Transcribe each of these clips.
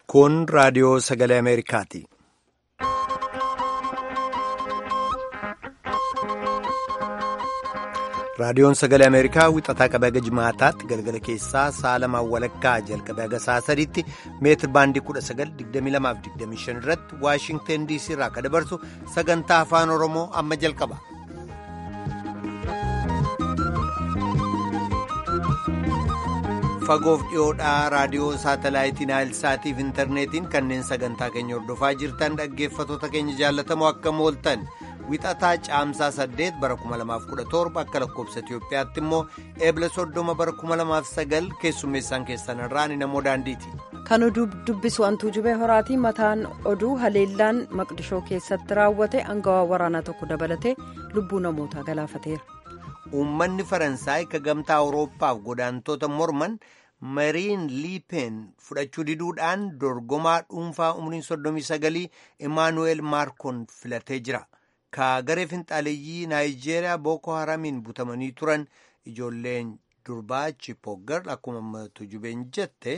Kun raadiyoo sagalee Ameerikaati. Raadiyoon sagalee Ameerikaa wixataa qabee haga jimaataatti galgala keessaa sa'a lamaan walakkaa jalqabee haga sa'a sadiitti meetir baandii 1922-25 irratti Waashingteen DC irraa akka dabarsu sagantaa afaan Oromoo amma jalqaba. Fagoof dhiyoodhaa raadiyoo saatalaayitii naayilsaatiif intarneetiin kanneen sagantaa keenya hordofaa jirtan dhaggeeffatoota keenya jaallatamoo akkam ooltan. wixataa caamsaa 8 bara 2017 akka lakkoobsa Itiyoophiyaatti immoo eebla 30 bara 2009 keessummeessaan keessan irraa ni namoo daandiiti. Kan oduu dubbisu hantuu jubee horaatii mataan oduu haleellaan maqdishoo keessatti raawwate angawaa waraanaa tokko dabalatee lubbuu namootaa galaafateera. Uummanni Faransaay ka gamtaa Awurooppaaf godaantoota morman mariin liipeen fudhachuu diduudhaan dorgomaa dhuunfaa umriin 39 Imaanuweel Maakroon filatee jira. ka garee finxaaleeyyii naayijeeriyaa booko haramiin butamanii turan ijoolleen durbaa chipooggar akkuma tujubeen jette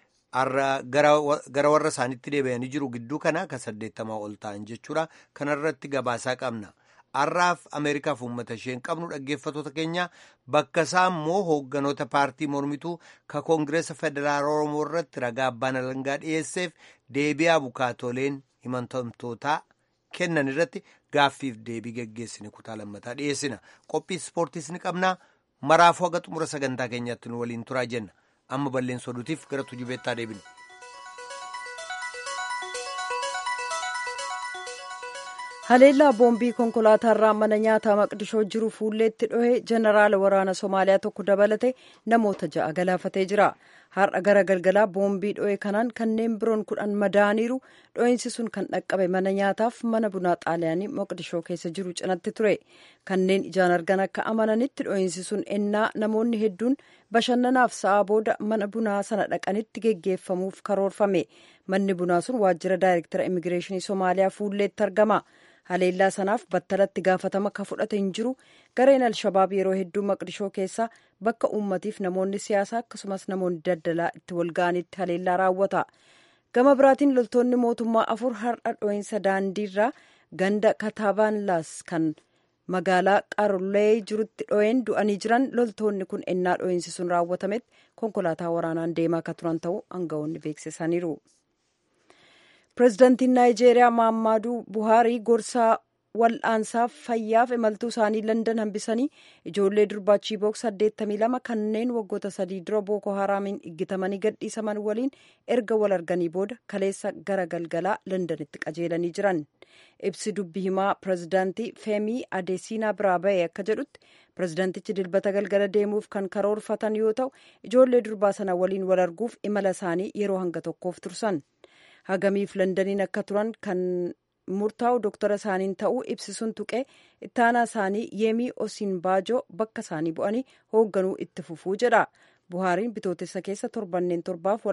gara warra isaanitti deebi'anii jiru gidduu kana ka saddeettamaa ol ta'an jechuudha kanarratti gabaasaa qabna har'aaf ameerikaaf uummata isheen qabnu dhaggeeffatoota keenya bakka isaa immoo hoogganoota paartii mormituu ka koongireesa federaal oromoo irratti ragaa abbaan alangaa dhiyeesseef deebi'aa bukaatoleen himatamtootaa kennan irratti gaaffiif deebii geggeessine kutaa lammataa dhiyeessina qophii ispoortiis ni qabna maraafuu haga xumura sagantaa keenyaatti nu waliin turaa jenna amma balleessa oduutiif gara tujubeettaa deebina. haleellaa boombii konkolaataarraa mana nyaataa maqdishoo jiru fuulleetti dhohe jeneraala waraana somaaliyaa tokko dabalate namoota ja'a galaafatee jira har'a gara galgalaa boombii dhohe kanaan kanneen biroon kudhan madaaniiru dho'iinsi sun kan dhaqqabe mana nyaataaf mana bunaa xaaliyaanii maqdishoo keessa jiru cinatti ture kanneen ijaan argan akka amananitti dho'iinsi sun ennaa namoonni hedduun bashannanaaf sa'a booda mana bunaa sana dhaqanitti geggeeffamuuf karoorfame manni bunaa sun waajjira daayirektara immigireeshinii somaaliyaa fuulleetti argama. haleellaa sanaaf battalatti gaafatama ka fudhate hin jiru gareen alshabaab yeroo hedduu maqdishoo keessaa bakka uummatiif namoonni siyaasaa akkasumas namoonni daldalaa itti walga'anitti haleellaa raawwata gama biraatiin loltoonni mootummaa afur har'a dho'iinsa daandiirraa ganda kataabaanlaas kan magaalaa qarlee jirutti dho'een du'anii jiran loltoonni kun ennaa dho'iinsi sun raawwatametti konkolaataa waraanaan deemaa ka turan ta'uu aangawoonni beeksisaniiru. pireezidaantiin naayijeeriyaa maammaaduu buhaarii gorsaa wal'aansaaf fayyaaf imaltuu isaanii landan hambisanii ijoollee durbaa chiibook 82 kanneen waggoota sadii dura booko haraamiin iggitamanii gadhiisaman waliin erga wal arganii booda kaleessa gara galgalaa landanitti qajeelanii jiran ibsi dubbi himaa pireezidaantii feemii adeesiinaa biraa ba'e akka jedhutti pireezidaantichi dilbata galgala deemuuf kan karoorfatan yoo ta'u ijoollee durbaa sana waliin wal arguuf imala isaanii yeroo hanga tokkoof tursan. hagamiif landaniin akka turan kan murtaa'u doktara isaaniin ta'uu ibsisuun tuqee ittaanaa isaanii yeemii osiin baajoo bakka isaanii bu'anii hoogganuu itti fufuu jedha buhaariin bitootessa keessa torbanneen torbaaf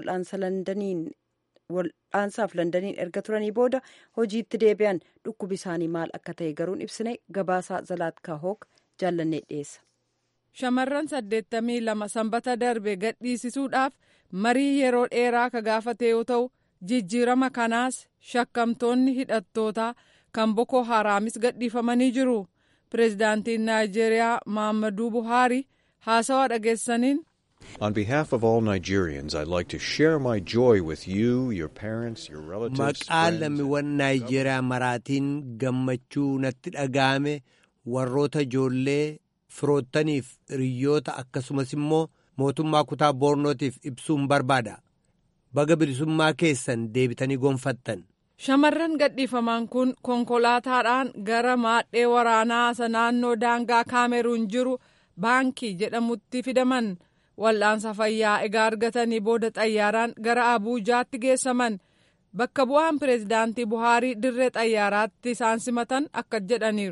wal'aansaaf landaniin erga turanii booda hojiitti deebi'an dhukkubi isaanii maal akka ta'e garuun ibsine gabaasaa zalaatkaa hook jaallannee dhiyeessa. shamarran saddeettamii lama sanbata darbe gadhiisisuudhaaf marii yeroo dheeraa ka gaafate yoo ta'u. jijjiirama kanaas shakkamtoonni hidhattootaa kan boko haraamis gadhiifamanii jiru pireezidaantiin naayijeeriyaa maammaduu buhaari haasawaa dhageessaniin. On behalf of all Nigerians, I'd like to share my joy with you, your parents, your relatives, Maqaa lammiiwwan Naayijeeriyaa maraatiin gammachuu natti dhaga'ame warroota ijoollee firoottaniif hiriyoota akkasumas immoo mootummaa kutaa boornootiif ibsuun barbaada. baga bilisummaa keessan deebitanii gonfattan. Shamarran gadhiifaman kun konkolaataadhaan gara maadhee waraanaa isa naannoo daangaa kaameruun jiru baankii jedhamutti fidaman wal'aansa fayyaa egaa argatanii booda xayyaaraan gara abuujaatti geessaman bakka bu'aan pireezidaantii buhaarii dirree xayyaaraatti isaan simatan akka jedhaniiru.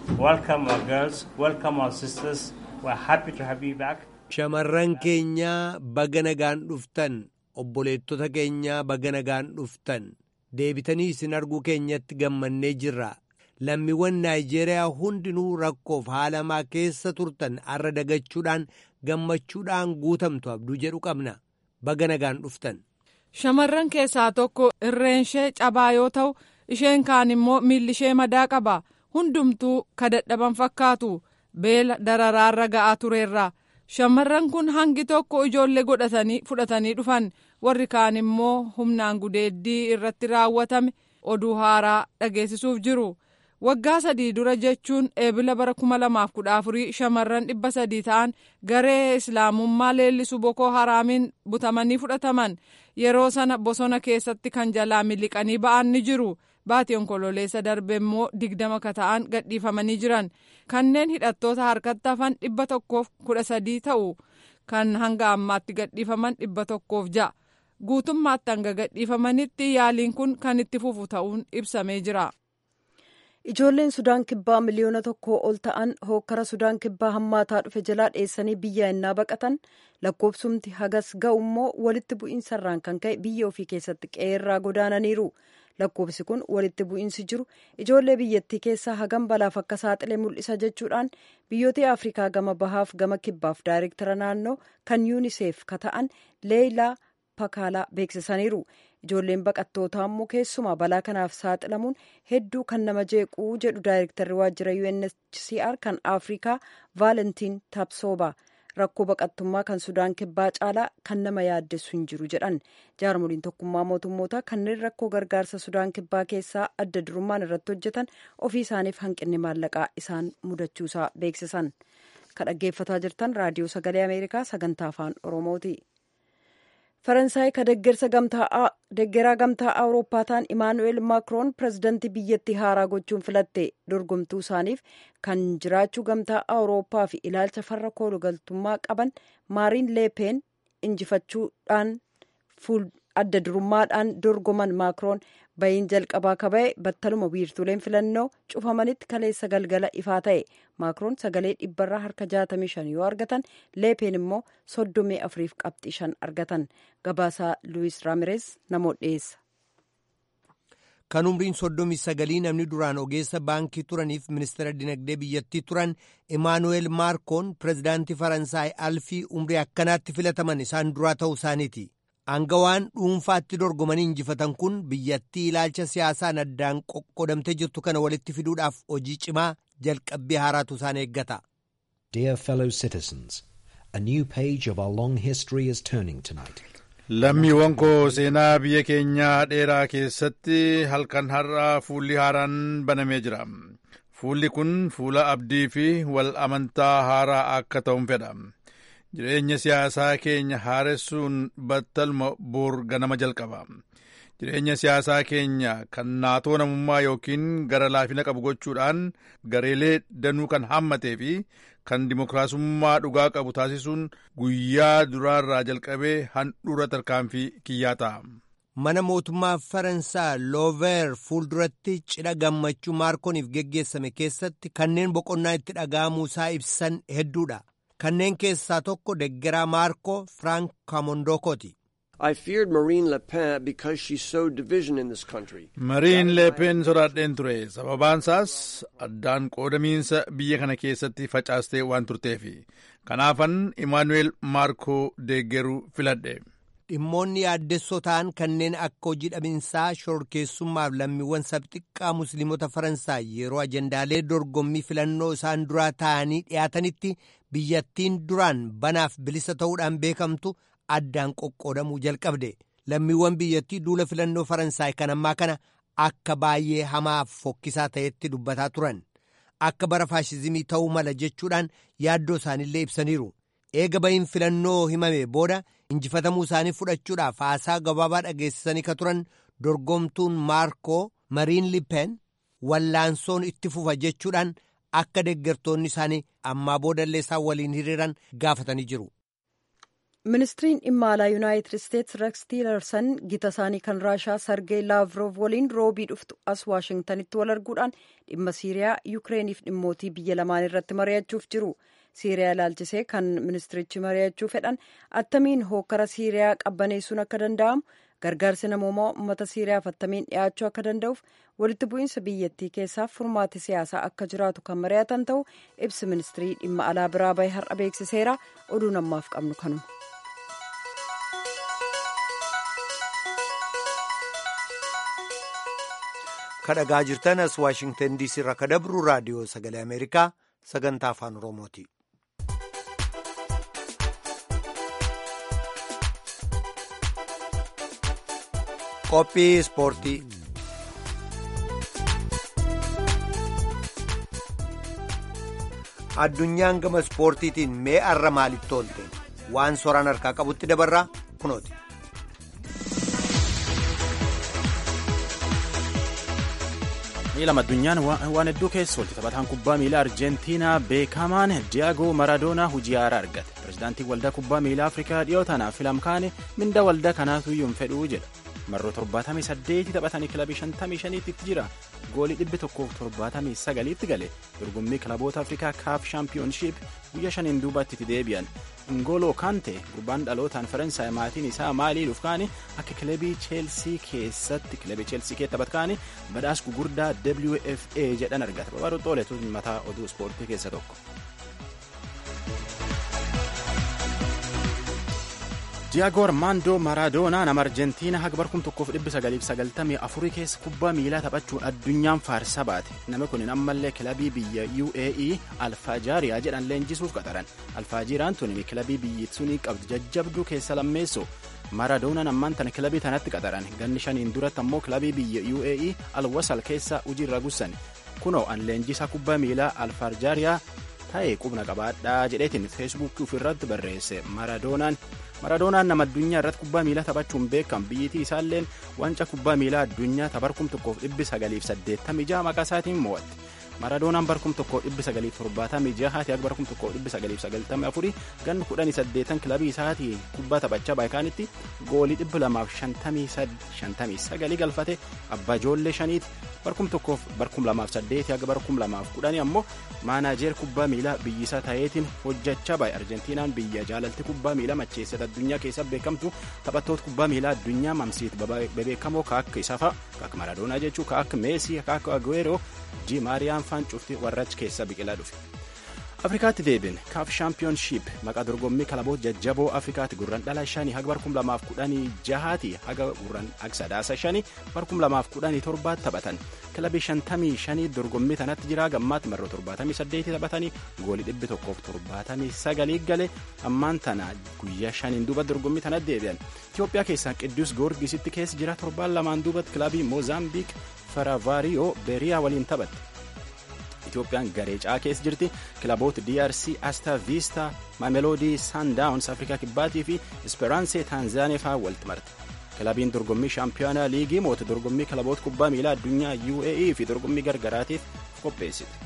Shamarran keenya baga nagaan dhuftan. obboleettota keenya baga nagaan dhuftan deebitanii isin arguu keenyatti gammannee jirra lammiiwwan naayijeeriyaa hundinuu rakkoof haalamaa keessa turtan arra dagachuudhaan gammachuudhaan guutamtu abduu jedhu qabna baga nagaan dhuftan. shamarran keessaa tokko irreen ishee cabaa yoo ta'u isheen kaan immoo miilli ishee madaa qaba hundumtuu kadadhaban fakkaatu beela dararaarra ga'aa tureerra shamarran kun hangi tokko ijoollee godhatanii fudhatanii dhufan warri kaan immoo humnaan gudeeddii irratti raawwatame oduu haaraa dhageessisuuf jiru. waggaa sadii dura jechuun eebila bara kuma lamaaf kudha afurii shamarran dhibba sadii ta'an garee islaamummaa leellisu bokoo haraamiin butamanii fudhataman yeroo sana bosona keessatti kan jalaa miliqanii ba'an ni jiru baatii onkololeessa darbe immoo digdama ka ta'an gadhiifamanii jiran kanneen hidhattoota harkatti hafan dhibba tokkoof kudha sadii ta'u kan hanga ammaatti gadhiifaman dhibba tokkoof ja'a guutummaatti hanga gadhiifamanitti yaaliin kun kan itti fufu ta'uun ibsamee jira. Ijoolleen Sudaan Kibbaa miliyoona tokkoo ol ta'an hookkara Sudaan Kibbaa hammaataa dhufe jalaa dheessanii biyya innaa baqatan lakkoofsumti hagas ga'u immoo walitti bu'iinsarraan kan ka'e biyya ofii keessatti qe'eerraa godaananiiru. Lakkoofsi kun walitti bu'iinsi jiru ijoollee biyyattii keessaa hagam balaaf akka saaxile mul'isa jechuudhaan biyyoota Afrikaa gama bahaaf gama kibbaaf daayirektara naannoo kan yuuniseef ka ta'an leeyilaa pakaalaa beeksisaniiru. ijoolleen baqattootaa immoo keessumaa balaa kanaaf saaxilamuun hedduu kan nama jeequu jedhu daayirektarri waajjira UNHCR kan Afrikaa Vaalentiin Taapsooba rakkoo baqattummaa kan Sudaan kibbaa caalaa kan nama yaaddessu hin jiru jedhan jaarmoliin tokkummaa mootummootaa kanneen rakkoo gargaarsa Sudaan kibbaa keessaa adda durummaan irratti hojjetan ofii isaaniif hanqinni maallaqaa isaan mudachuusaa beeksisan kan dhaggeeffataa jirtan raadiyoo sagalee Ameerikaa sagantaa afaan Oromooti. faransaay ka deggeraa gamtaa awurooppaa ta'an imaanu'eel maakroon pirezidantii biyyattii haaraa gochuun filatte dorgomtuu isaaniif kan jiraachuu gamtaa awurooppaa fi ilaalcha farra koolugaltummaa qaban maariin leepeen injifachuudhaan adda durummaadhaan dorgoman maakroon bahiin jalqabaa ka ba'e battaluma wiirtuleen filannoo cufamanitti kaleessa galgala ifaa ta'e maakroon sagalee dhibbarraa harka 65 yoo argatan leepeen immoo 34 qabxii 5 argatan gabaasaa luwis raamirees namoota dhiyeessa. kan umriin soddomii sagalii namni duraan ogeessa baankii turaniif ministeera dinagdee biyyattii turan imaanuweel maakroon pirezidaantii faransaay alfii umrii akkanaatti filataman isaan duraa ta'uu isaaniiti. Aangawaan dhuunfaatti dorgomanii injifatan kun biyyattii ilaalcha siyaasaan addaan qoqqodamtee jirtu kana walitti fiduudhaaf hojii cimaa jalqabbii haaraatu isaan eeggata. Dear fellow citizens, a new page of our long history is turning tonight. Lammiiwwan koo seenaa biyya keenyaa dheeraa keessatti halkan har'aa fuulli haaraan banamee jira. Fuulli kun fuula abdii fi wal amantaa haaraa akka ta'uun fedha. jireenya siyaasaa keenya haaressuun battaluma boor ganama jalqaba jireenya siyaasaa keenya kan naatoo namummaa yookiin gara laafina qabu gochuudhaan gareelee danuu kan hammatee fi kan dimokiraasummaa dhugaa qabu taasisuun guyyaa duraarraa jalqabee handhuura tarkaanfii kiyyaa ta'a. mana mootummaa faransaa loover fuulduratti cidha gammachuu maakrooniif geggeessame keessatti kanneen boqonnaa itti dhaga'amuusaa ibsan hedduudha. kanneen keessaa tokko deggeraa maarkoo firaank kamondokooti. I feared Marine Le Pen because she sowed division in this country. Mariin leepeen sodaadheen ture sababaansaas addaan qoodamiinsa biyya kana keessatti facaastee waan turteefi kanaafan Imaanuweel Maarkoo deeggeruu filadhe. dhimmoonni yaaddessoo ta'an kanneen akka hojii dhabinsaa shororkeessummaaf lammiiwwan sabxiqqaa musliimota faransaay yeroo ajendaalee dorgommii filannoo isaan duraa ta'anii dhiyaatanitti biyyattiin duraan banaaf bilisa ta'uudhaan beekamtu addaan qoqqoodamuu jalqabde lammiiwwan biyyattii duula filannoo faransaay kan ammaa kana akka baay'ee hamaaf fokkisaa ta'etti dubbataa turan akka bara faashizimii ta'uu mala jechuudhaan yaaddoo isaanillee ibsaniiru eega bahiin filannoo himame booda injifatamuu isaanii fudhachuudhaaf haasaa gabaabaa dhageessisanii ka turan dorgomtuun maarkoo mariin lipen wallaansoon itti fufa jechuudhaan akka deeggartoonni isaanii ammaa boodallee isaan waliin hiriiran gaafatanii jiru. ministiriin dhimma alaa yuunaayitid isteetsi reeks tiilersan gita isaanii kan raashaa sargee laavrov waliin roobii dhuftu as waashingtanitti wal arguudhaan dhimma siiriyaa yukireeniif dhimmootii biyya lamaan irratti mari'achuuf jiru. siiriyaa ilaalchisee kan ministirichi mari'achuu fedhan attamiin hookkara siiriyaa qabbaneessuun akka danda'amu gargaarsi namoomaa uummata siiriyaaf attamiin dhiyaachuu akka danda'uuf walitti bu'iinsa biyyattii keessaaf furmaati siyaasaa akka jiraatu kan mari'atan ta'u ibsi ministirii dhimma alaa biraa bahe har'a beeksiseera oduu namaaf qabnu kanuma. kadhagaa jirtan as waashingtan diisii irraa kadabru raadiyoo sagalee ameerikaa sagantaa afaan oromooti. qophii ispoortii addunyaan gama ispoortiitiin mee arra maalitti oolte waan soraan harkaa qabutti dabarraa kunooti. miilama addunyaan waan hedduu keessa oolti taphataan kubbaa miilaa arjentiinaa beekamaan diyaagoo maradoonaa hojii haaraa argate pirezidaantiin waldaa kubbaa miilaa afrikaa dhiyoo tanaaf filamkaane minda waldaa kanaatu iyyuu hin fedhuu jedha marroo 78 taphatanii kilabii 55 tti jira goolii 179 tti gale dorgommii kilaboota afrikaa kaaf shaampiyoonshiip guyyaa shaniin duubatti itti deebi'an ingoloo kante gurbaan dhalootaan faransaay maatiin isaa maalii dhufkaani akka kilabii cheelsii keessatti kilabii cheelsii keessa taphatkaani badhaasa gugurdaa wfa jedhan argata babaaduu xooletu mataa oduu ispoortii keessa tokko. Diyaagoo Armaandoo Maraadoonaa nama Arjentiinaa haga barkum tokkoof dhibbi sagaliif sagaltamii afurii keessa kubbaa miilaa taphachuun addunyaan faarsa baate. Namni kun ammallee kilabii biyya UAE Alfaajaariyaa jedhan leenjisuuf qaxaran. Alfaajaariyaan tun kilabii biyyi sunii qabdu jajjabduu keessa lammeessu. Maraadoonaan ammaan tana kilabii tanatti qaxaran. Ganni shaniin duratti ammoo kilabii biyya UAE Alwasal keessa hojiirra gussan. Kunoo an leenjisaa kubbaa miilaa Alfaajaariyaa ta'e qubna qabaadhaa jedheetiin feesbuukii ofirratti barreesse Maraadoonaan. Maradoonaan nama addunyaa irratti kubbaa miilaa taphachuun beekam biyyittii isaalleen wanca kubbaa miilaa addunyaa tabarkum tokkoof dhibbi sagaliif saddeettamii jaha maqaa isaatiin mo'atte. Maradoonaan barkum tokkoo dhibbi sagaliif torbaatamii jahaati akka barkum tokkoo dhibbi sagaliif sagaltamii afurii ganni kudhanii saddeetan kilabii isaatii kubbaa taphachaa baayikaanitti goolii dhibbi lamaaf shantamii sagalii galfate abbaa ijoollee shaniiti barkum tokkoof barkum lamaaf saddeeti akka barkum lamaaf kudhanii ammoo maanaajeer kubbaa miilaa biyyisaa ta'eetiin hojjechaa baay'e arjentiinaan biyya jaalalti kubbaa miilaa macheessate addunyaa keessa beekamtu taphattoota kubbaa miilaa addunyaa mamsiit bebeekamoo ka akka isaa fa'a ka akka maradoonaa jechuu ka akka meesii ka akka aguero di maariyaan faan cufti warra achi keessa biqilaa dhufe. afrikaatti deebin kaaf shaampiyoonshiip maqaa dorgommii kilaboota jajjaboo afrikaatti gurran dhala shanii haga barkum lamaaf kudhanii jahaati haga gurran sadaasa shanii barkum lamaaf kudhanii torbaatti taphatan kilabii shantamii shanii dorgommii tanatti jira gammaatti marroo torbaatamii saddeetii taphatanii goolii dhibbi tokkoof torbaatamii sagalii gale ammaan tana guyyaa shaniin duuba dorgommii tanatti deebi'an itiyoophiyaa keessaa qidduus goorgisitti keessa jira torbaan lamaan duubatti kilabii moozaambiik faravaariyoo beeriyaa waliin taphatte. Itoophiyaan garee caa keessa jirti kilaboota DRC Asta Vista Mamelodi Sundowns Afrikaa Kibbaatii fi Esperance Taanzaaniyaa fa'aa walitti marte. Kilabiin dorgommii shaampiyoonaa liigii moota dorgommii kilaboota kubbaa miilaa addunyaa UAE fi dorgommii gargaraatiif qopheessite.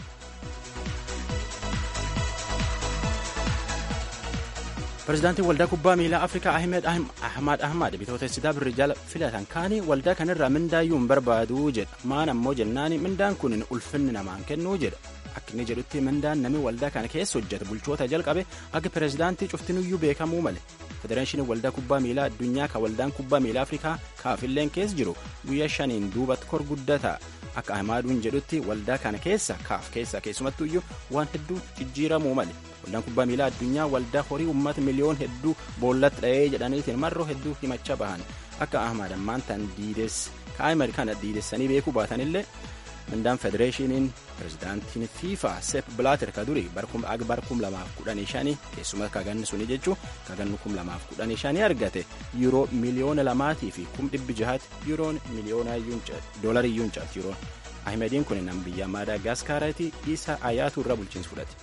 Pireezidaantiin waldaa kubbaa miilaa Afrikaa Ahmed Ahmad Ahmad bitootessitaa birri jala filatan kaanii waldaa kanarraa mindaayyuu hin barbaaduu jedha. Maan ammoo jennaani mindaan kun ulfinni namaan kennuu jedha. Akka inni jedhutti mindaan namni waldaa kana keessa hojjeta bulchoota jalqabe akka pireezidaantii cuftinuyyuu beekamuu male. Federeeshiniin waldaa kubbaa miilaa addunyaa kan waldaan kubbaa miilaa Afrikaa kaafilleen keessa jiru guyyaa shaniin duubatti kor guddata. Akka Ahmaaduun jedhutti waldaa kana keessa kaaf keessa keessumattuyyuu waan hedduu jijjiiramuu male. Waldaan kubbaa miilaa addunyaa waldaa horii uummata miliyoon hedduu boollatti dha'ee jedhaniitiin marroo hedduu himachaa bahan akka Ahmad ammaan tan diides kaa'imar kana diidessanii beekuu baatanillee mindaan federeeshiniin pireezidaantiin fiifa seep bilaater ka duri aga barkum lamaaf kudhanii shanii keessumas kaganni suni jechuu kaganni kum lamaaf kudhanii shanii argate yuuroo miliyoona lamaatii fi kum dhibbi jahaati yuuroon miliyoona doolarii iyyuu hin caalti yuuroon ahmediin kun nam biyya maadaagaskaaraati isa ayaatu irra bulchiinsa fudhate.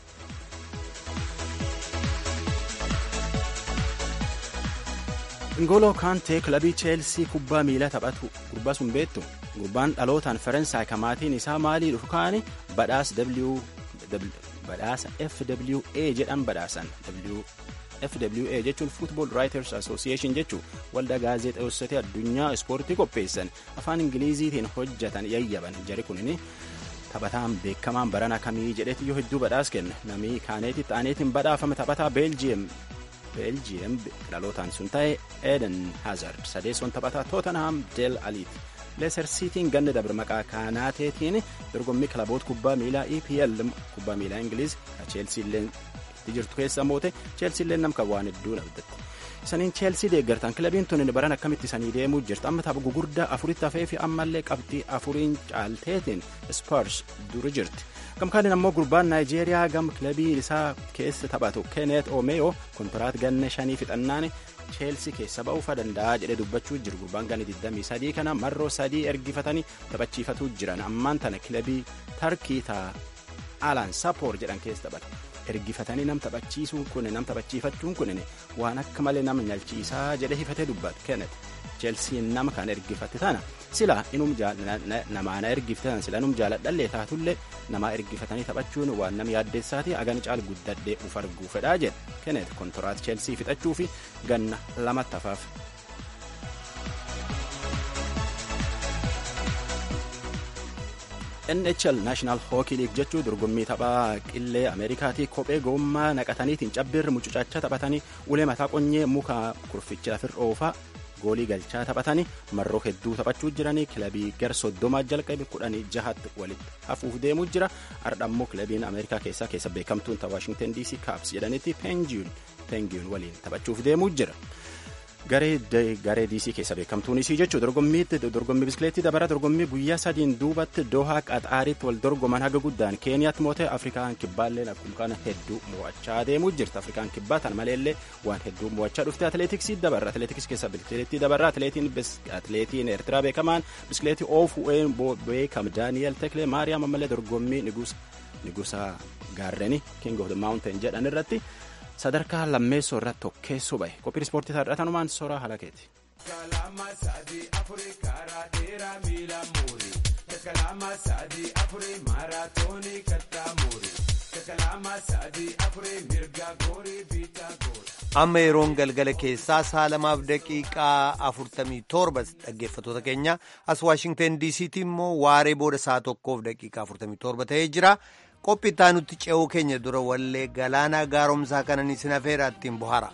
Ngoloo Kaantee kilabii Cheelsii kubbaa miilaa taphatu gurbaa sun beektu gurbaan dhalootaan Faransaay kamaatiin isaa maalii dhufu kaani badhaasa FWA jedhan badhaasan FWA jechuun Football Writers Association jechuun waldaa gaazexeessitoota addunyaa ispoortii qopheessan afaan Ingiliziitiin hojjetan yayyaban jari kunini taphataan beekamaan barana kamii jedheeti yoo hedduu badhaas kenna namni kaaneetti ta'aneetiin badhaafame taphataa Beeljiyeem beeljiyeem dhalootaan sun ta'e eden hazard sadeessoon taphataa tootanhaam del aliiti leeser siitiin ganna dabre maqaa kaanaateetiin dorgommii kilaboota kubbaa miilaa epl kubbaa miilaa ingiliz ka cheelsiilleen itti jirtu keessa moote cheelsiilleen namka waan hedduu dhabdatti Isaniin Cheelsii deeggartan kilabiin tun baran akkamitti isanii deemuu jirtu amma tapha gugurdaa afuritti hafee fi ammallee qabxii afuriin caalteetiin Spurs duri jirti. Gamkaaniin ammoo gurbaan Naayijeeriyaa gam kilabii isaa keessa taphatu Kenneth Omeyo kontiraat ganna shanii fixannaan Cheelsii keessa ba'uufa danda'a jedhee dubbachuu jiru gurbaan ganni 23 kana marroo sadii ergifatanii taphachiifatuu jiran ammaan tana kilabii Tarkii ta'a Alan Sapoor jedhan keessa taphata. ergifatanii nam taphachiisuun kun nam taphachiifachuun kun waan akka malee nama nyalchiisaa jedhe hifatee dubbata kennet cheelsiin nama kan ergifate tana sila inum namaana ergifatan sila inum jaaladhallee taatullee namaa ergifatanii taphachuun waan nama yaaddeessaati agani caal guddadhee uf arguu fedhaa jedhe kennet kontoraat cheelsii fixachuu fi ganna lamatti hafaaf. NHL National Hockey League jechuun dorgommii taphaa qillee Ameerikaatii kophee gommaa naqataniitiin cabbirri mucucaachaa taphatanii ulee mataa qonyee muka kurficha lafir oofaa goolii galchaa taphatanii marroo hedduu taphachuu jiranii kilabii gar soddomaa jalqabe kudhanii jahatti walitti hafuuf deemuu jira ardhammoo kilabiin Ameerikaa keessaa keessa beekamtuun ta Washington DC Caps jedhanitti Penguin waliin taphachuuf deemuu jira. garee diisii keessa beekamtuun isii jechuudha dorgommiitti dorgommii biskileettii dabara dorgommii guyyaa sadiin duubatti dohaa qaxaariitti wal dorgoman haga guddaan keeniyaatti mootee afrikaan kibbaallee akkuma kana hedduu mo'achaa deemuu jirti afrikaan kibbaa tan maleellee waan hedduu mo'achaa dhufte atileetiksii dabarra atileetiksii keessa biskileettii dabarra atileetiin atileetiin eertiraa beekamaan biskileettii oofu'een beekam daani'el teklee maariyaam ammallee dorgommii nigusa gaarreni king of the mountain jedhan irratti. sadarkaa lammeessoo irratti tokkeessuu bahe qophiin ispoortii taadhatanumaan soraa halakeeti. amma yeroon galgala keessaa saalamaaf daqiiqaa afurtamii torba dhaggeeffatoota keenya as waashingten diisiitti immoo waaree booda saa tokkoof daqiiqaa afurtamii torba ta'ee jira. qophii itti aanutti ce'uu keenya dura wallee galaanaa gaaromsaa kanan isin afeera ittiin bohara.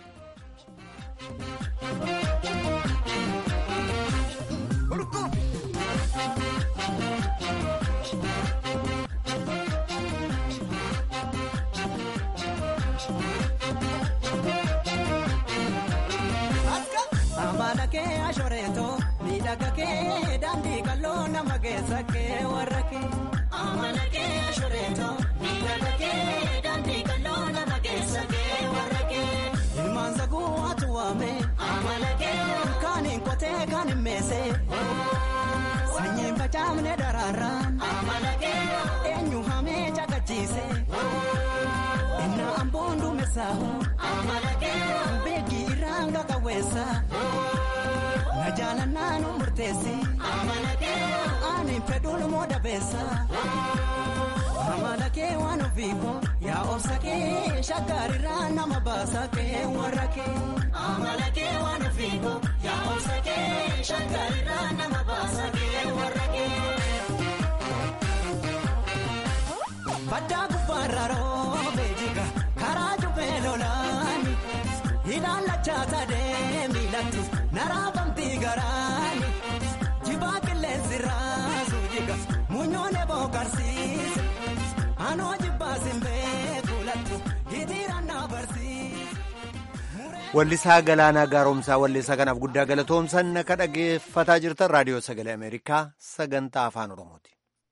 miidhaga kee daandii qal'oo nama keessa kee warra kee. Amala kee ashureeto miidhaga kee daandii qal'oo nama keessa kee warra kee. Ilmaan saguu atu waame. Amala kee. Kaaniin qotee kaaniin meesee. Sanyiin facaafne daraaraan. Amala kee. Eenyu hamee caqachiise. Inna amboon duumessaahu. Amala kee. Beekii irraan qaqawweessa. Na jaalannaa nu murteessi. Amala kee. Ani fedhuun moo dabeessa. Amala kee waan ofiiko yaa obsa kee shakkarirraa nama baasa kee warra kee. Amala kee waan ofiiko yaa obsa kee shakkarirraa nama baasa kee warra kee. Baddaa gubbaarra roobee jiga karaa jubbee lolaani ilaalachaa sadee miilatti naraafamtii garaani jibaa qilleensi raasu jiga muunyoonee bookarsiise anoo jibbaasin beeku lattu hitiirannaa barsiise. Wallisaa Galaanaa Gaaromsaa walleessaa kanaaf guddaa galatoomsan akka dhaggeeffataa jirtan raadiyoo sagalee Ameerikaa sagantaa afaan Oromooti.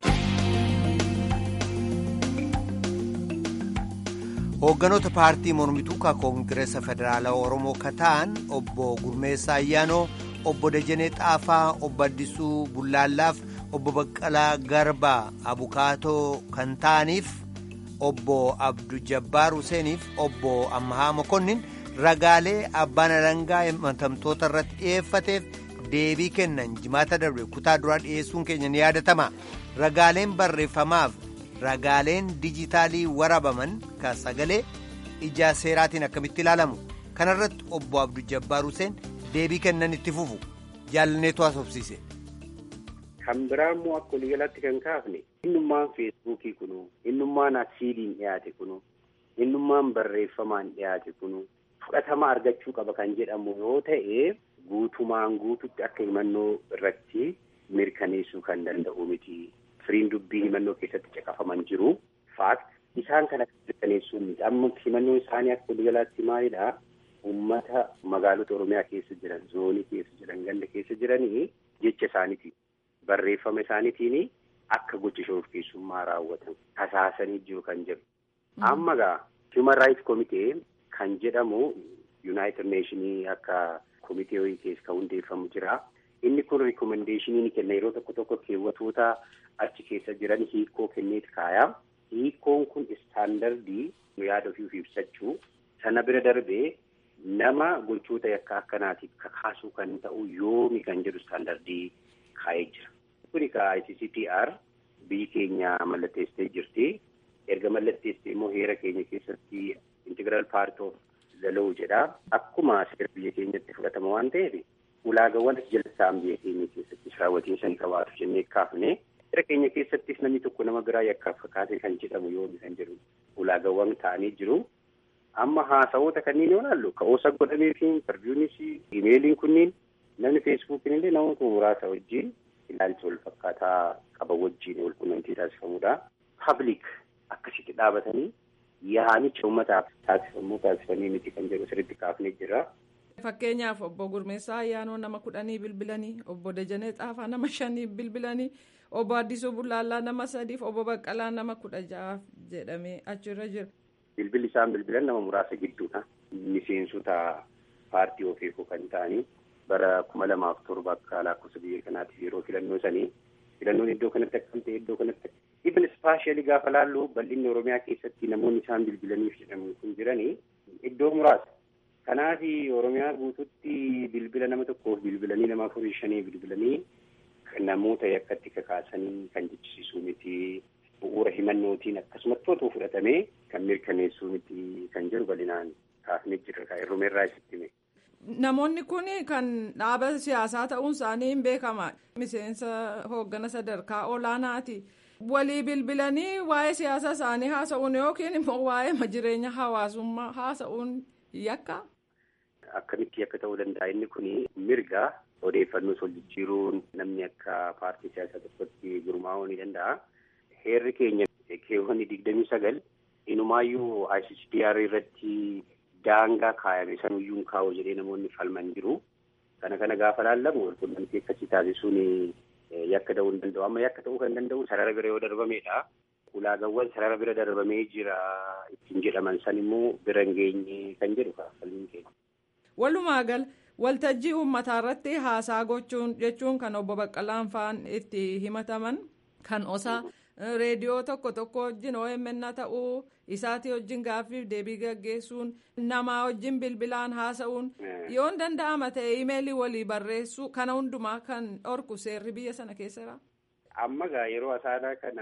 Hoogganoota paartii mormituu ka koongireesa federaalaa Oromoo ka ta'an obbo Gurmeessaa Ayyaanoo, obbo Dajanee Xaafaa, obbo Addisuu Bullaallaaf, obbo Baqqalaa Garbaa Abukaatoo kan ta'aniif obbo Abdu Jabbaar Huseeniif obbo Ammahaa Mokonnin ragaalee abbaan alangaa himatamtoota irratti dhiyeeffateef deebii kennan jimaata darbe kutaa duraa dhiyeessuun keenya ni yaadatama. Ragaaleen barreeffamaaf ragaaleen dijitaalii warabaman ka sagalee ija seeraatiin akkamitti ilaalamu kanarratti obbo Abdu Jabbaar Huseen deebii kennan itti fufu jaalanneetu haasofsiise. Kan biraa immoo akka waliigalaatti kan kaafne innummaan feesbuukii kunu innummaan asiiliin dhiyaate kunu innummaan barreeffamaan dhiyaate kunu fudhatama argachuu qaba kan jedhamu yoo ta'e guutumaan guututti akka himannoo irratti mirkaneessuu kan danda'u miti. Firiin dubbii himannoo keessatti caqafaman jiru. Faakt isaan kana mirkaneessuu miti. Amma himannoon isaanii akka waliigalaatti maalidhaa? uummata magaalota Oromiyaa keessa jiran, zoonii keessa jiran, ganda keessa jiranii jecha isaaniitiin barreeffama isaaniitiin akka gocha shororkeessummaa raawwatan tasaasanii jiru kan jedhu. Amma gaa Human Rights Committee kan jedhamu United Nations akka komitee wayii keessa kan hundeeffamu jira. Inni kun rikomendeeshinii ni kenna yeroo tokko tokko keewwatoota achi keessa jiran hiikoo kenneeti kaaya. Hiikoon kun istaandardii yaada ofii ibsachuu sana bira darbee nama gochoota yakka akkanaatiif kakaasuu kan ta'u yoomi kan jedhu istaandardii kaa'ee jira. Kuni ka ICCPR biyyi keenya mallatteessitee jirti. Erga mallatteessitee immoo heera keenya keessatti integral part of the law jedha. Akkuma seera biyya keenyatti fudhatama waan ta'eef ulaagawwan jalsaan biyya keenya keessatti raawwatiinsa ni qabaatu jennee kaafne. Seera keenya keessattis namni tokko nama biraa yakkaaf kakaase kan jedhamu yoomi kan jedhu ulaagawwan ta'anii jiru. Amma haasa'oota kanneen yoo ilaallu ka'oosa godhamee fi intarviiyuunis imeeliin kunniin namni feesbuukiin illee namoota muraasa wajjin ilaalcha wal fakkaataa qaba wajjin wal quunnamtii taasifamudha. Pabliik akkasitti dhaabatanii yaa'anicha uummataaf taasifamuu taasifamanii miti kan jedhu sirriitti kaafnee jira. Fakkeenyaaf obbo Gurmeessaa Ayyaanoo nama kudhanii bilbilanii obbo Dajanee Xaafaa nama shanii bilbilanii obbo Addisuu Bullaallaa nama sadiif obbo Baqqalaa nama kudha ja'aaf jedhamee achirra jira. Bilbilli isaan bilbilan nama muraasa gidduudha. Miseensota paartii ofiifuu kan ta'anii bara kuma lamaaf torba akka lakkoofsa biyya kanaatiif yeroo filannoo sanii filannoon iddoo kanatti akkam ta'e iddoo kanatti ibn ispaashiyalii gaafa laallu bal'inni Oromiyaa keessatti namoonni isaan bilbilaniif jedhamu kun jiranii iddoo muraasa. Kanaaf Oromiyaa guututti bilbila nama tokkoof bilbilanii nama afurii shanii bilbilanii namoota yakkatti kakaasanii kan jechisiisuu miti. bu'uura himannootiin akkasumatti otoo fudhatamee kan mirkaneessuu miti kan jedhu bal'inaan kaafnee jirra kan irrumeerraa isitti hime. Namoonni kun kan dhaaba siyaasaa ta'uun isaanii hin beekama. Miseensa hooggana sadarkaa olaanaati. Walii bilbilanii waa'ee siyaasa isaanii haasa'uun yookiin immoo waa'ee jireenya hawaasummaa haasa'uun yakka. Akkamitti akka ta'uu danda'a inni kun mirga odeeffannoo wal jijjiiruun namni akka paartii siyaasaa tokkotti gurmaa'uu ni danda'a. Heerri keenya keewwanni digdamii sagal inumaayyuu ICCPR irratti daangaa kaayame sanuyyuu kaa'u jedhee namoonni falman jiru. Kana kana gaafa laallamu walqunnamtii akkasii taasisuun yakka ta'uu hin danda'u. Amma yakka ta'uu kan danda'u sarara bira yoo darbamedha. Ulaagawwan sarara bira darbamee jira ittiin jedhaman san immoo bira hin geenye kan jedhu falmiin keenya. Walumaa gala waltajjii uummataa irratti haasaa gochuun jechuun kan obbo Baqqalaan fa'aan itti himataman kan osaa. reediyoo tokko tokko wajjin OMN ta'uu isaatii wajjin gaaffiif deebii gaggeessuun namaa wajjin bilbilaan haasa'uun yoo hin danda'ama ta'e imeelii walii barreessuu kana hundumaa kan dhorku seerri biyya sana keessaa. Amma gaa yeroo asaanaa kana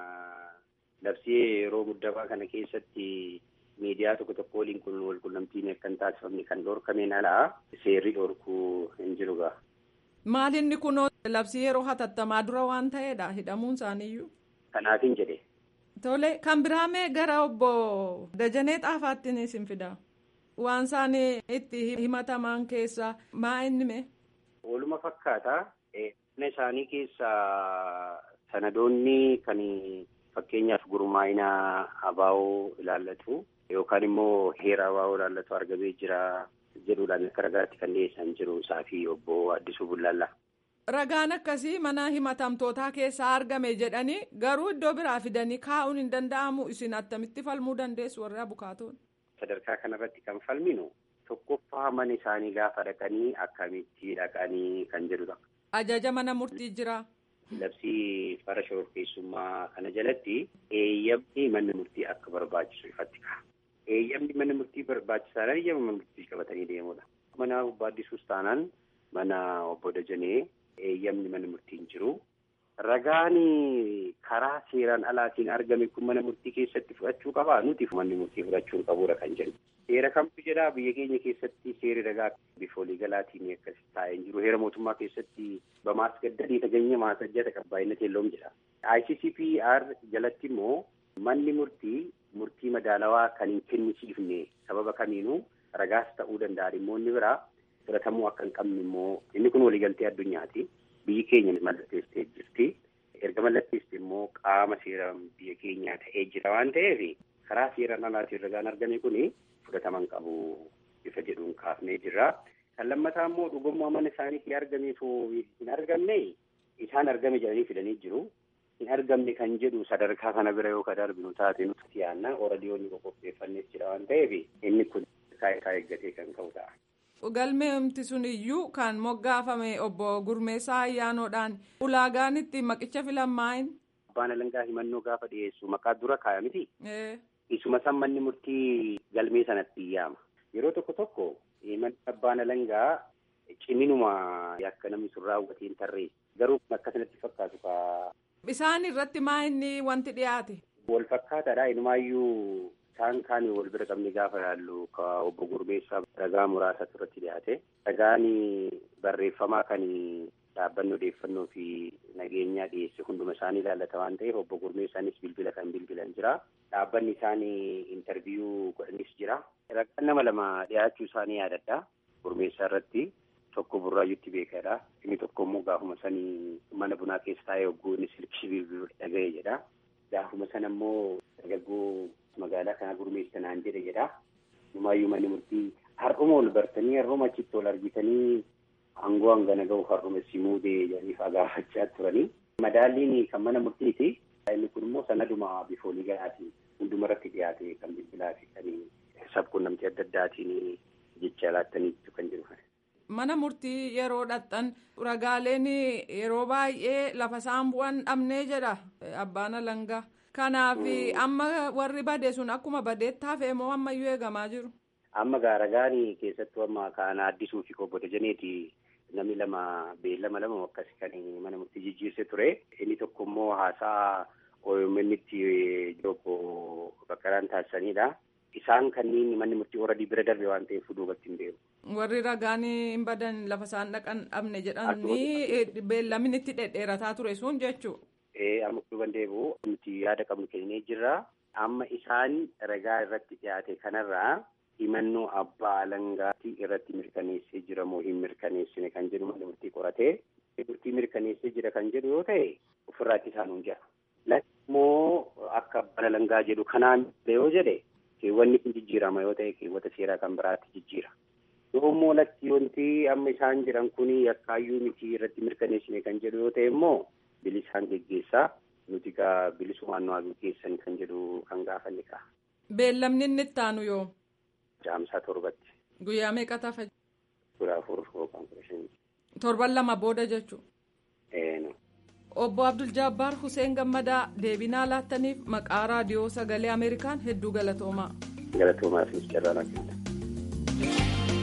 labsii yeroo muddamaa kana keessatti miidiyaa tokko tokko waliin kun walqunnamtiin akka hin taasifamne kan dhorkameen alaa seerri dhorkuu hin jiru gaa. Maalinni kunoo labsii yeroo hatattamaa dura waan ta'eedha hidhamuun isaaniiyyuu. Kanaafin jedhe. Tole kan biraamee gara obbo Dajanee Xaafaattiin isin fida. Waan isaan itti himataman keessaa maa inni mee? Waluma fakkaata. Mana isaanii keessaa sanadoonni kan fakkeenyaaf gurmaa'ina abaa'oo ilaallatu yookaan immoo heera abaa'oo ilaallatu argamee jira jedhuudhaan akka ragaatti kan dhiyeessan jiru isaa fi obbo Addisuu Bullaallaa. Ragaan akkasii mana himatamtootaa keessaa argame jedhanii garuu iddoo biraa fidanii kaa'uun hin danda'amu isin attamitti falmuu dandeessu warri abukaatoon. Sadarkaa kanarratti kan falminu tokkoffaa mana isaanii gaafa dhaqanii akkamitti dhaqanii kan jedhudha. Ajaja mana murtii jira. Labsii fara shororkeessummaa kana jalatti eeyyamni manni murtii akka barbaachisu ifatti ka'a. Eeyyamni manni murtii barbaachisaadhaan eeyyama mana murtii qabatanii deemudha. Mana obbo Addisuus taanaan mana obbo Dajanee eeyyamni mana murtiin jiru. Ragaan karaa seeraan alaatiin argame kun mana murtii keessatti fudhachuu qabaa nuti manni murtii fudhachuu qabuudha kan jedhu. Seera kamtu jedhaa biyya keenya keessatti seerri ragaa bifa waliigalaatiin akkas taa'ee jiru. Heera mootummaa keessatti bamaasgaddanii taganya maasajjata qabbaa'ina teelloom jedha. ICCPR jalatti immoo manni murtii murtii madaalawaa kan hin kennisiifne sababa kamiinuu ragaas ta'uu danda'a dhimmoonni biraa fudhatamuu akka hin qabne immoo inni kun waliigaltee addunyaati. Biyyi keenya mallatteessitee jirti. Erga mallatteessite immoo qaama seera biyya keenyaa ta'ee jira waan ta'eef karaa seeraan alaatiin ragaan argame kun fudhataman qabu bifa jedhuun kaafnee jirra. Kan lammataa immoo dhugummaa mana isaaniitti argameetu hin argamne isaan argame jedhanii fidanii jiru. Hin argamne kan jedhu sadarkaa kana bira yoo ka darbinu taate nuti yaanna oradiyoonni qopheeffannees jira waan ta'eef inni kun kaayitaa eeggatee kan ka'u ta'a. Galmeemti sun iyyuu kan moggaafame obbo Gurmeessaa Ayyaanoodhaan ulaagaan itti maqicha filamaayin. Abbaan alangaa himannoo gaafa dhiyeessu maqaa dura kaaya miti. Isuma san manni murtii galmee sanatti yaama. Yeroo tokko tokko manni abbaan alangaa ciminuma akka namni sun raawwatee hin tarree garuu akkasanatti fakkaatu ka. Isaan irratti maa inni wanti dhiyaate? Wal fakkaataadha inumaayyuu isaan kaan wal bira qabne gaafa yaallu ka obbo Gurmeessaa ragaa muraasatu irratti dhiyaate. Ragaan barreeffamaa kan dhaabbanni odeeffannoo fi nageenyaa dhiyeesse hunduma isaanii ilaallata waan ta'eef obbo Gurmeessaanis bilbila kan bilbilan jira. Dhaabbanni isaanii intarviyuu godhanis jira. Ragaan nama lama dhiyaachuu isaanii yaadadha. Gurmeessaa irratti tokko burraayyuutti beekadha. Inni tokko immoo gaafuma sanii mana bunaa keessa taa'ee hogguu inni silkishii bilbiluu dhaga'e jedha. Gaafuma sana immoo dargaggoo magaalaa kana gurmeessa naan jedhe jedha. Numaayyuu manni murtii har'uma ol bartanii har'uma achitti ol argitanii aangoo hangana ga'u har'uma si muudee jedhanii gaafachaa turanii. Madaalliin kan mana murtiiti. Inni kun immoo sanaduma bifoolii ga'aatiin hundumarratti dhiyaate kan bilbilaa fi kan sabquunnamtii adda addaatiin jecha laattaniitu kan jiru. Mana murtii yeroo dhaqxan ragaaleen yeroo baay'ee lafa isaan bu'an dhabnee jedha abbaan alangaa. Kanaaf amma warri bade sun akkuma badeetti hafee moo ammayyuu eegamaa jiru? Amma gaa ragaan keessattuu amma kan addisuu fi obbo Dajaneeti namni lama beellama lama akkasi kan mana murtii jijjiirse ture. Inni tokko immoo haasaa OMN'tti obbo Bakkaraan taasisanidha. Isaan kanneen manni murtii horadii bira darbe waan ta'eef duubatti hin deemu. Warri ragaan hin badan lafa isaan dhaqan dhabne jedhanii beellamni itti dhedheerataa ture sun jechuudha. amma duuban deebi'u nuti yaada qabnu kennee jirra. Amma isaan ragaa irratti dhiyaate kanarraa himannoo abbaa alangaatti irratti mirkaneessee jira moo hin mirkaneessine kan jedhu mana murtii qoratee murtii mirkaneessee jira kan jedhu yoo ta'e ofirraatti isaan hin jira. Lakkummoo akka abbaan alangaa jedhu kanaan yoo jedhe keewwanni kun jijjiirama yoo ta'e keewwata seeraa kan biraatti jijjiira. Yoo immoo lakki wanti amma isaan jiran kun yakkaayyuu miti irratti mirkaneessine kan jedhu yoo ta'e immoo bilisaan geggeessaa nuti gaa bilisumaan nu geggeessan kan jedhu kan gaafanne kaa. Beellamni inni itti aanu yoo? Jaamsaa torbatti. Guyyaa meeqa tafa? Kudha afur yookaan kudha shanii. Torban lama booda jechuudha. Eenu. Obbo Abdul Jabbaar Hussein Gammadaa deebinaa laattaniif maqaa raadiyoo sagalee Ameerikaan hedduu galatoomaa. Galatoomaa fi carraa kenna.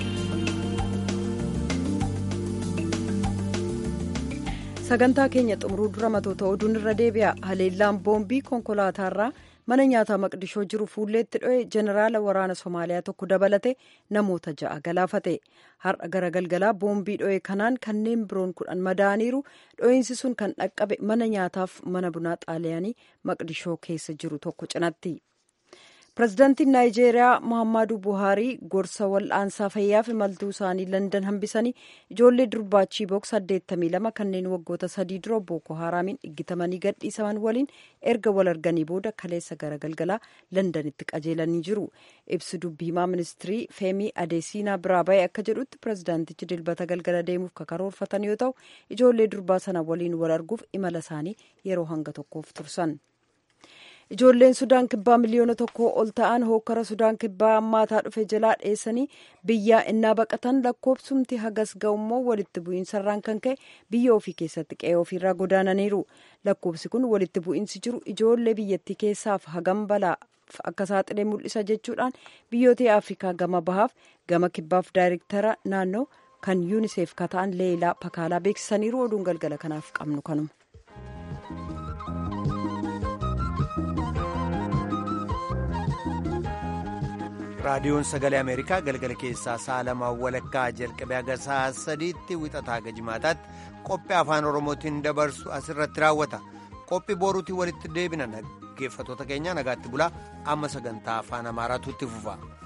sagantaa keenya xumuruu dura matoota oduun irra deebi'a haleellaan boombii konkolaataarraa mana nyaataa maqdishoo jiru fuulleetti dho'e jeneraala waraana somaaliyaa tokko dabalate namoota ja'a galaafate har'a gara galgalaa boombii dho'e kanaan kanneen biroon kudhan madaaniiru dho'iinsi sun kan dhaqqabe mana nyaataaf mana bunaa xaaliyaanii maqdishoo keessa jiru tokko cinatti. pirezidaantiin naayijeeriyaa muhammadu buhaarii gorsa wal'aansaa fayyaaf imaltuu isaanii landan hambisanii ijoollee durbaachii boks 82 kanneen waggoota sadii dura booko haraamiin dhiggitamanii gadhiisaman waliin erga wal arganii booda kaleessa gara galgalaa landanitti qajeelanii jiru ibsi dubbiimaa ministirii feemii adeesiinaa biraa ba'e akka jedhutti pirezidaantichi dilbata galgala deemuuf kakaroorfatan yoo ta'u ijoollee durbaa sana waliin wal arguuf imala isaanii yeroo hanga tokkoof tursan. ijoolleen sudaan kibbaa miliyoona tokko ol ta'an hookkara sudaan kibbaa ammaataa dhufe jalaa dheessanii biyyaa innaa baqatan lakkoobsumti hagas ga'ummoo walitti bu'iinsarraan kan ka'e biyya ofii keessatti qe'ee ofiirraa godaananiiru lakkoobsi kun walitti bu'iinsi jiru ijoollee biyyattii keessaaf hagam balaa akka saaxilee mul'isa jechuudhaan biyyoota afrikaa gama bahaaf gama kibbaaf daayirektara naannoo kan yuuniseef kata'an leelaa pakaalaa beeksisaniiru oduun galgala kanaaf qabnu kanuma. raadiyoon sagalee ameerikaa galgala keessaa sa'a lamaa walakkaa jalqabee haga sa'a sadiitti wixataa haga jimaataatti qophii afaan oromootiin dabarsu asirratti raawwata qophii boruutiin walitti deebina dhaggeeffatoota keenya nagaatti bulaa amma sagantaa afaan amaaraatu itti fufa.